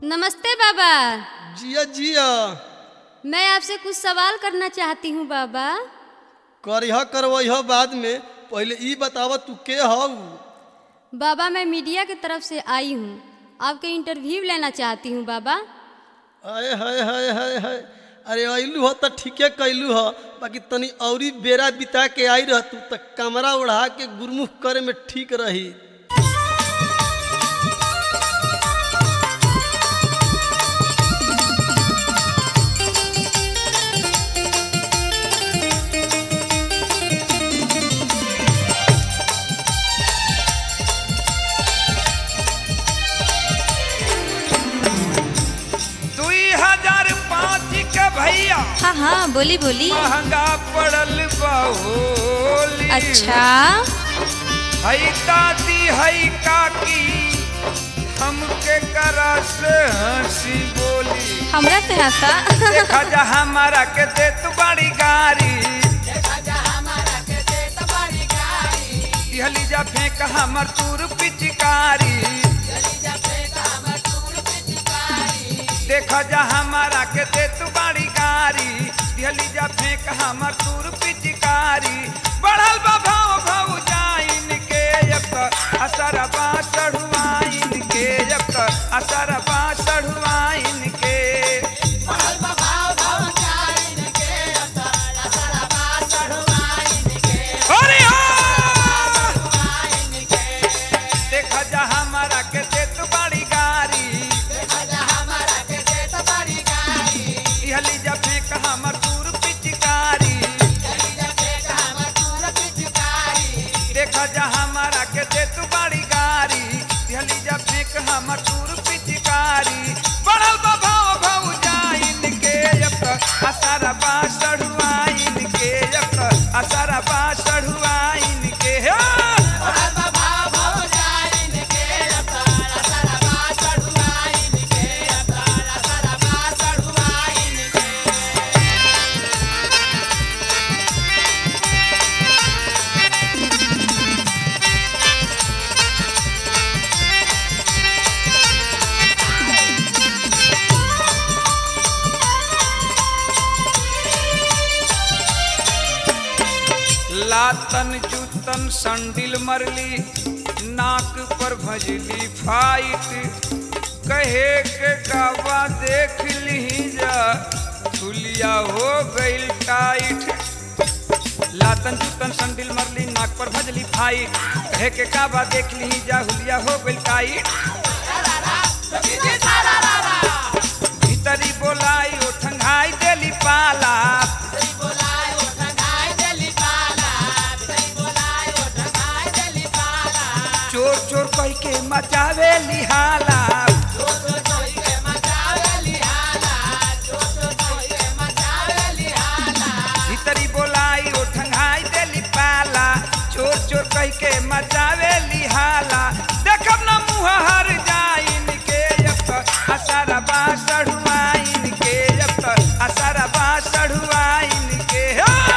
नमस्ते बाबा जिया जिया मैं आपसे कुछ सवाल करना चाहती हूँ बाबा करिह करवह बाद में पहले ई बताव तू के हऊ बाबा मैं मीडिया की तरफ से आई हूँ आपके इंटरव्यू लेना चाहती हूँ बाबा अरे हाय हाय हाय हाय अरे अइलू ह त ठीके कैलू ह बाकी तनी औरी बेरा बिता के आई रह तू त कमरा ओढ़ा के गुरमुख करे में ठीक रही दुई हजार पाँच के भैया हाँ हाँ बोली बोली महंगा पड़ल बहुली अच्छा हई दादी हई काकी हमके करा से हंसी बोली हमरा से हंसा देखा जा हमारा के दे तू बड़ी गाड़ी दिहली जा फेंक हमर तूर पिचकारी देखा जा हमारा के दे तू बड़ी गाड़ी दिहली जा फेंक हमर तूर पिचकारी बढ़ल बा भाव भाव जाइन के एक असर बा चढ़ुआइन के एक असर बा चढ़ुआइन के अरे हाँ! देखा जा हमारा के दे तू बड़ी गाड़ी इहली जा फेंक हमर दूर पिचकारी देखा जा हमारा के दे तू बड़ी गाड़ी इहली जा फेंक हमर दूर पिचकारी बढ़ल बा भाव भाव जाइन के एक असर बा चढ़ुआइन के एक असर बा चढ़ुआइन के हाँ! लातन जूतन संडिल मरली नाक पर भजली फाइट कहे के गावा देख ली जा थुलिया हो गइल टाइट लातन जूतन संडिल मरली नाक पर भजली फाइट कहे के गावा देख ली जा हुलिया हो गइल टाइट भीतरी बोलाई ओ ठंगाई देली पाला चोर चोर कह के मचावे लिहाला भीतरी बोलाई ओ ठंगाई देली पाला चोर चोर कह के मचावे लिहाला देखब ना मुँह हर जाइन के एक असर बा चढ़ुआइन के एक असर बा चढ़ुआइन के हाँ!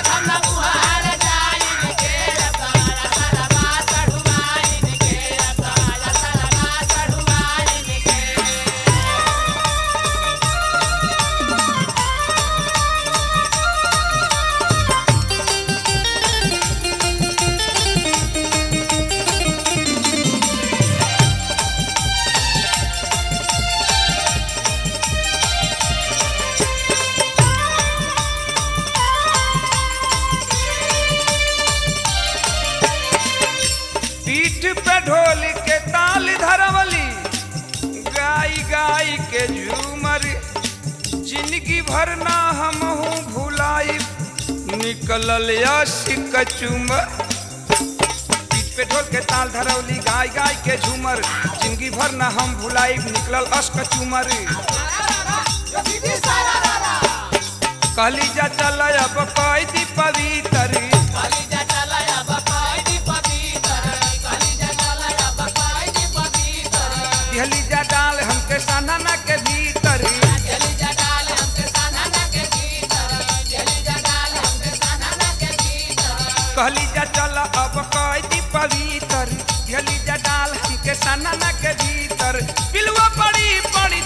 पीठ पे ढोल के ताल धरवली गाई गाई के झूमर जिंदगी भर ना हमहू भुलाई निकलल यशिक चुमर पीठ पे ढोल के ताल धरवली गाय गाय के झूमर जिंदगी भर ना हम भुलाई निकलल अश्क चुमर कहली जा चल अब कैदी पवित्र दिहली जा डाल हमके सानना के भीतर कहली जा चल अब कैदी पवित्र दिहली जा डाल हमके सानना के भीतर पिलुआ पड़ी पड़ी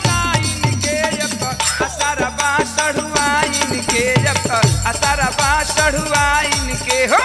सढ़ुआइन के हो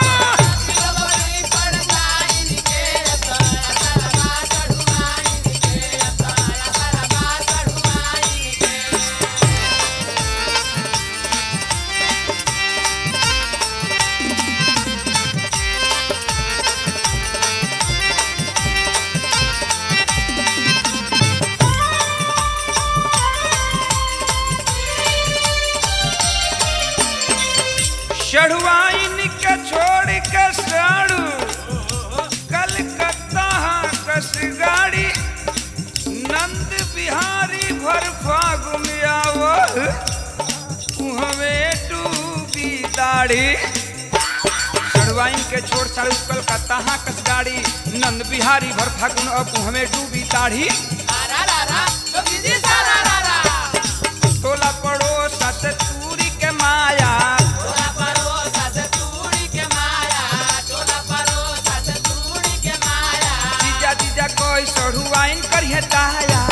सढ़ुआइन के छोड़ के साड़ू कलकत्ता कस गाड़ी नंद बिहारी भर फागुन आवो हमें डूबी दाढ़ी सड़वाइन के छोड़ साड़ू कलकत्ता कस गाड़ी नंद बिहारी भर फागुन अब हमें डूबी दाढ़ी टोला पड़ोसा से तूरी के माया जीजा जीजा कोई सढ़ुआइन करिए दाया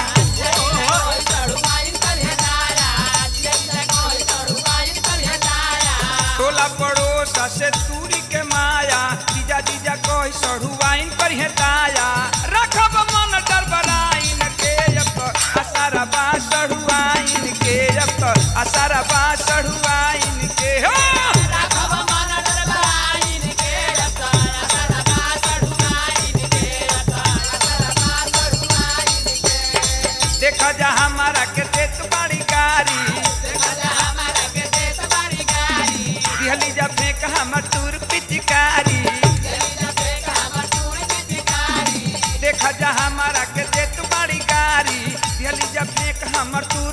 टोला पड़ोसा से तूरी के माया जीजा जीजा कोई सढ़ुआइन करिए दाया रखब मन डरबराइन के अब असारा बा सढ़ुआइन के अब असारा बा सढ़ुआइन के हो देखा जा हमारा के देत बाड़ी गाड़ी दिहली जा फेंक हमर टूर पिचकारी देखा जा हमारा के देत बाड़ी गाड़ी दिहली जा फेंक हमर टूर